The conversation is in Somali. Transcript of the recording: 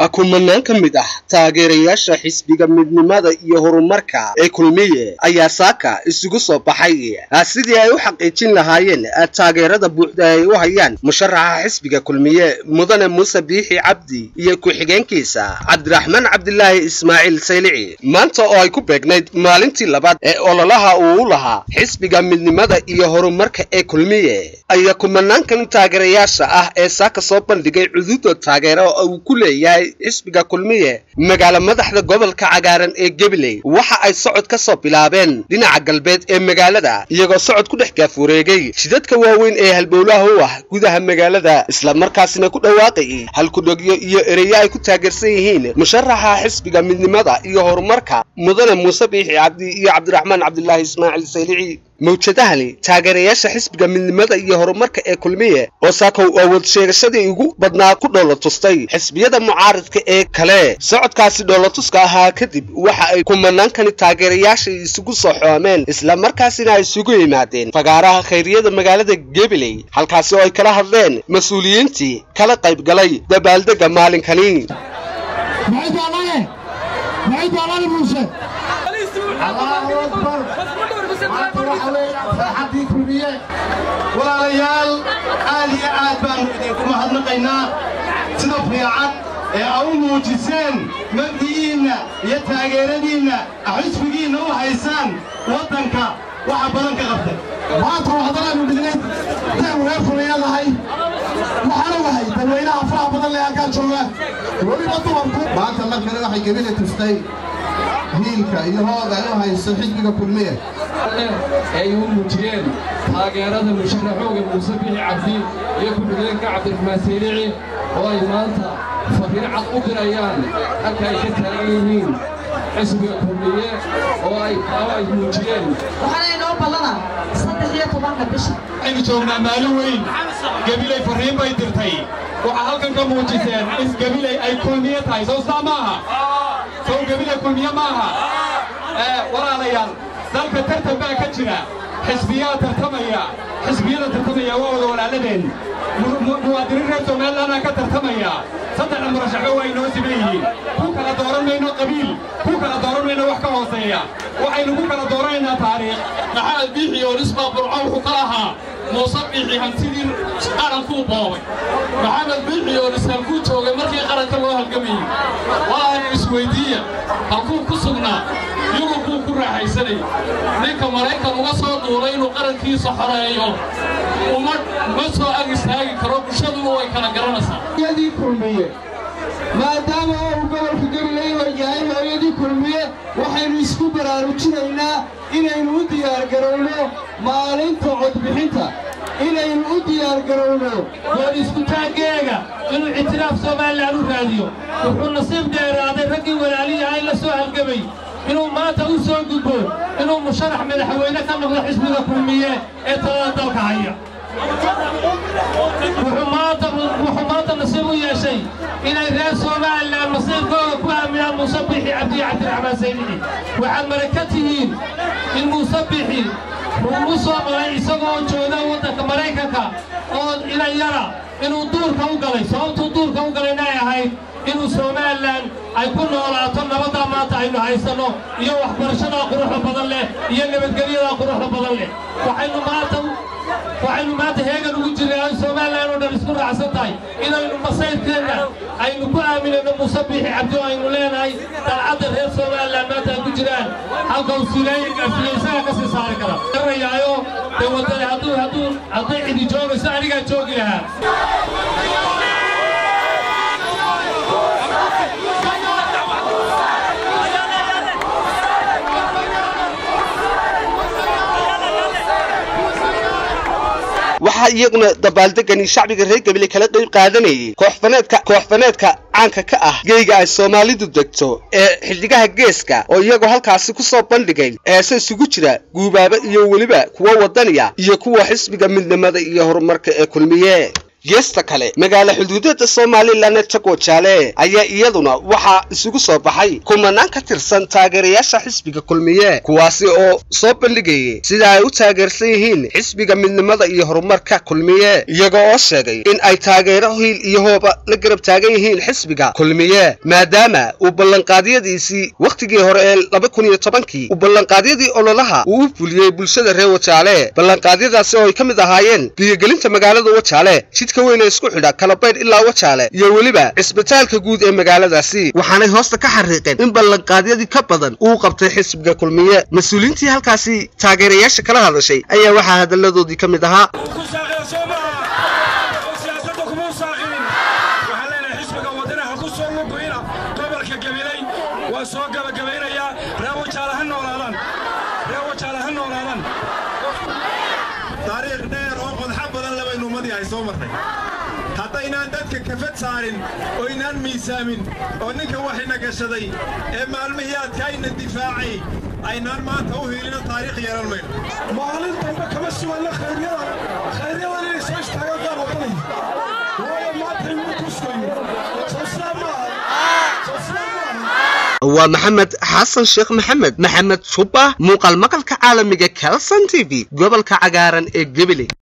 kumanaan ka mid ah taageerayaasha xisbiga midnimada iyo horumarka ee kulmiye ayaa saaka isugu soo baxay sidii ay u xaqiijin lahaayeen taageerada buuxda ay u hayaan musharaxa xisbiga kulmiye mudane muuse biixi cabdi iyo ku-xigeenkiisa cabdiraxmaan cabdilaahi ismaaciil saylici maanta oo ay ku beegnayd maalintii labaad ee ololaha uu u lahaa xisbiga midnimada iyo horumarka ee kulmiye ayaa kumanaankan taageerayaasha ah ee saaka soo bandhigay cududa taageero oo uu ku leeyahay xisbiga kulmiye magaalo madaxda gobolka cagaaran ee gabiley waxa ay socod ka soo bilaabeen dhinaca galbeed ee magaalada iyagoo socod ku dhex gaafureegay shidadka waaweyn ee halbowlaha u ah gudaha magaalada islamarkaasina ku dhawaaqay halkudhogyo iyo ereyo ay ku taageersan yihiin musharaxa xisbiga midnimada iyo horumarka mudane muuse biixi cabdi iyo cabdiraxmaan cabdilaahi ismaaciil saylici mawjadahani taageerayaasha xisbiga midnimada iyo horumarka ee kulmiye oo saakow awood sheegashadii ugu badnaa ku dhoolotustay xisbiyada mucaaridka ee kale socodkaasi dhoolotuska ahaa kadib waxa ay kumanaankani taageerayaasha isugu soo xoomeen islamarkaasina ay isugu yimaadeen fagaaraha khayriyada magaalada gabiley halkaasi oo ay kala hadleen mas-uuliyiintii kala qayb galay dabaaldega maalinkani walaalayaal aad iyo aad baannu idinku mahadnaqaynaa sida fiican ee a u muujiseen mabdi'iinna iyo taageeradiinna xisbigiinna u haysaan waddanka waxa badan ka qabtay maanta waxdanaanu dhignay intaanu reer fulayadahay waxaan ogahay dadweynaha faraha badan lee halkaa joogaan weliba dumarku maanta markale waxay gebile tustay hiilka iyo hooga ay u hayso xisbiga kulmiye ay u muujiyeen taageerada musharaxooga muuse bixi cabdi iyo ku-xigeenka cabdiraxmaan saylici oo ay maanta fariin cad u dirayaan halka ay ka taagan yihiin xisbiga kulmiye oo ay ay muujiyeen waxaana inoo ballana saddex iyo tobanka bisha waxaynu joognaa maalin weyn gebilay farriin bay dirtay waxaa halkan ka muujiseen in gebilay ay kulmiye tahay sow saa maaha sow gebilay kulmiye maaha walaalayaal dalka tartan baa ka jira xisbiyaa tartamaya xisbiyada tartamaya waa wada walaaladeen muwaadiniin reer somalilandaa ka tartamaya saddexda murashaxo waa inoo siman yihiin ku kala dooran mayno qabiil ku kala dooran mayno wax ka hooseeya waxaynu ku kala dooranaynaa taariikh maxamed biixi oo nisbaa burco wuxuu ka lahaa muuse biixi hantidii qarankuu boobay maxamed biixi oo nis halkuu joogay markii qaranka loo halgamayey walaanu isweyddiiya halkuu ku sugnaa yurubkuu ku raaxaysanay ninka maraykan uga soo duulay inuu qarankiisa xoreeyo uma ma soo ag istaagi karo bulshaduna way kala garanaysaa hooyadii kulmiye maadaama uu gobolka gabiley yahay hooyadii kulmiye waxaynu isku baraarujinaynaa inaynu u diyaargarowno maalinta codbixinta inaynu u diyaargarowno doon iskutaaggeega inuu ictiraaf somalilan u raadiyo wuxuu nasiib dheeraaday raggii walaaliyahay la soo halgamay inuu maanta u soo gudbo inuu musharax madaxweyne ka noqdo xisbiga kulmiye ee talada dalka haya wuxuu maanta nasiib u yeeshay inay reer somalilan nasiibkooda ku aaminaan muuse bixi cabdiyo cabdiraxmaan saylici waxaad maraka tihiin in muuse bixi uu u soo maray isagoo jooga waddanka maraykanka oo inan yara inuu duurka u galay sababtuu duurka u galayna ay ahayd inuu somalilan ay ku noolaato nabaddaa maanta aynu haysanno iyo waxbarashadaa quruxda badan leh iyo nabadgelyadaa quruxda badan leh waxaynu maanta waxaynu maanta heegan ugu jirnay ay somalilan oo dhan isku raacsan tahay inaynu masayrkeenna aynu ku aaminayno muuse biixi cabdi oo aynu leenahay dalcadda reer somalilan maanta ay ku jiraan halka uu sileeya isaga ka sii saari kara garanayaayo dee waddani hadduu hadduu hadday cidi joogayso anigaa joogi lahaa waxaa iyaguna dabaaldegani shacbiga reer gabile kala qayb qaadanayay kooxfaneedka kooxfaneedka caanka ka ah geyga ay soomaalidu degto ee xiddigaha geeska oo iyagoo halkaasi ku soo bandhigay eese isugu jira guubaaba iyo weliba kuwa waddaniya iyo kuwa xisbiga midnimada iyo horumarka ee kulmiye geesta kale magaala xuduudada somalilan ee tagwajaale ayaa iyaduna waxaa isugu soo baxay kumanaan ka tirsan taageerayaasha xisbiga kulmiye kuwaasi oo soo bandhigayay sida ay u taageersan yihiin xisbiga midnimada iyo horumarka kulmiye iyaga oo sheegay in ay taageero hiil iyo hooba la garab taagan yihiin xisbiga kulmiye maadaama uu ballanqaadyadiisii wakhtigii hore ee laba kun iyo tobankii uu ballanqaadyadii ololaha uu u fuliyey bulshada reer wajaale ballanqaadyadaasi oo ay ka mid ahaayeen biyogelinta magaalada wajaale jidka weyn ee isku xidha kalabaydh ilaa wajaale iyo weliba cisbitaalka guud ee magaaladaasi waxaanay hoosta ka xariiqeen in ballanqaadyadii ka badan uu qabtay xisbiga kulmiye mas-uuliyiintii halkaasi taageerayaasha kala hadashay ayaa waxaa hadalladoodii ka mid ahaa waa soo gabagabaynayaa reer wajaale ha noolaadaan reer wajaale ha noolaadaan taariikh dheer oo qodxa badan labaynu ummadii ay soo marnay haddaynaan dadka kafad saarin oo inaan miisaamin oo ninka waxayna gashaday ee maalmihii adkaayna difaacay aynaan maanta u hiilino taariikh yeelan mayno maalin dambe kama suganna khayryadan khayryadan inay soo istaagaan qaar waddanay waayo maanta inuu kuskayo soo sidaa maaha soo sidaa maaha waa maxamed xasan sheekh maxamed maxamed jubba muuqaal maqalka caalamiga calson t v gobolka cagaaran ee gebele